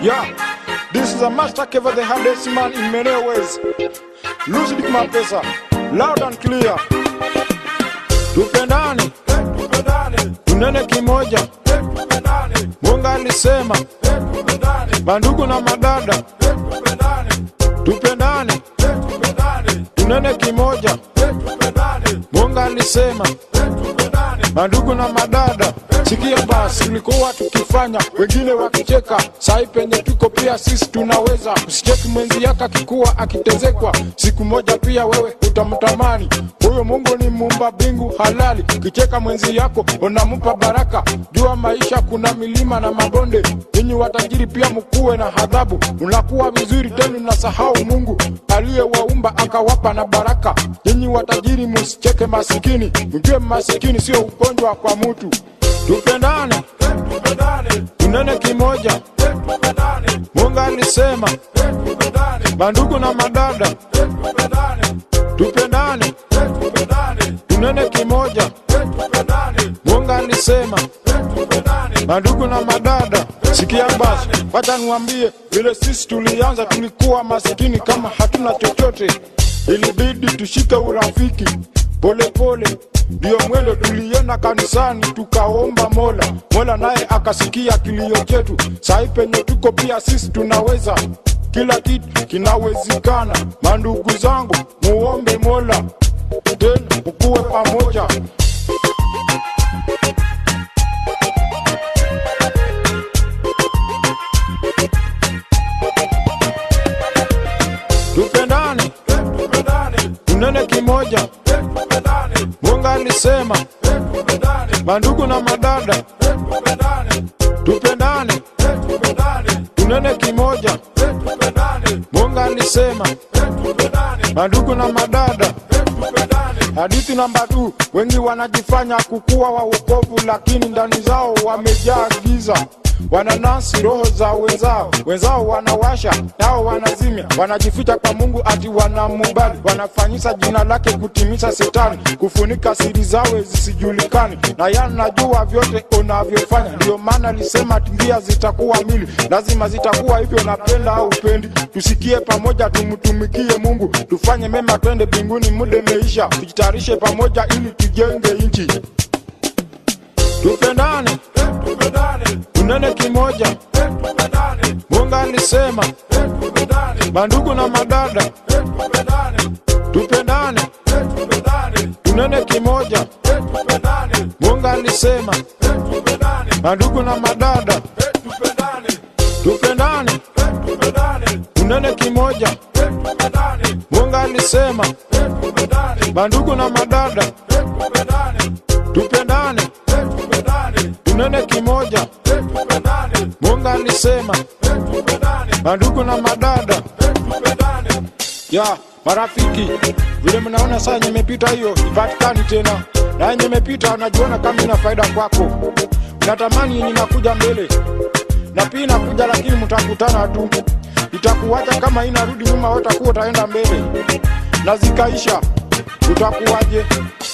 Yeah, this is a master for the hardest man in many ways. Lucid Mapesa, loud and clear. Tupendane, tunene kimoja. Mungu alisema, bandugu na madada, tupendane, tunene kimoja. Mungu alisema, bandugu na madada, sikia basi, tulikuwa tukifanya wengine wakicheka, sai penye tuko pia sisi tunaweza. Usicheki mwenzi yako akikuwa akitezekwa, siku moja pia wewe utamtamani. Huyo Mungu ni muumba mbingu halali, kicheka mwenzi yako unampa baraka. Jua maisha kuna milima na mabonde, ninyi watajiri pia mkuwe na adhabu. Unakuwa vizuri tena unasahau Mungu aliyewaumba akawapa na baraka. Ninyi watajiri musicheke masikini, mjue masikini sio ugonjwa kwa mtu. Tupendane, tunene kimoja. Mungu alisema, bandugu na madada, tupendane, tunene kimoja. Mungu alisema, bandugu na madada, sikia basi, wacha niwaambie vile sisi tulianza. Tulikuwa masikini kama hatuna chochote, ilibidi tushike urafiki polepole ndio mwendo tulienda kanisani tukaomba Mola, Mola naye akasikia kilio chetu. Sai penye tuko pia sisi tunaweza, kila kitu kinawezekana. Mandugu zangu, muombe Mola tena ukuwe pamoja. Tupendane, tunene kimoja. Mungu alisema, mandugu na madada, tupendane, tunene kimoja. Mungu alisema, mandugu na madada. Hadithi namba tu, wengi wanajifanya kukuwa wa wokovu, lakini ndani zao wamejaa giza wananasi roho za wenzao, wenzao wanawasha nao wanazimia, wanajificha kwa Mungu ati wanamubali, wanafanyisa jina lake kutimiza Setani, kufunika siri zawe zisijulikani, na yanajua vyote unavyofanya. Ndio maana alisema njia zitakuwa mili, lazima zitakuwa hivyo, napenda au upendi. Tusikie pamoja, tumtumikie Mungu, tufanye mema, twende mbinguni, muda imeisha, tujitayarishe pamoja ili tujenge nchi, tupendane tunene kimoja. Mungu alisema, bandugu na madada, tupendane, tunene kimoja. Mungu alisema, bandugu na madada, tupendane, tunene kimoja. Mungu alisema, bandugu na madada, tupendane, tunene kimoja. Mungu alisema, bandugu na madada, ya marafiki, vile mnaona saa yenye imepita hiyo ipatikani tena, na yenye imepita unajiona kama ina faida kwako, unatamani yenye inakuja mbele, na pia inakuja, lakini mtakutana tu, itakuwacha kama inarudi nyuma, watakuwa utaenda mbele, na zikaisha, utakuwaje?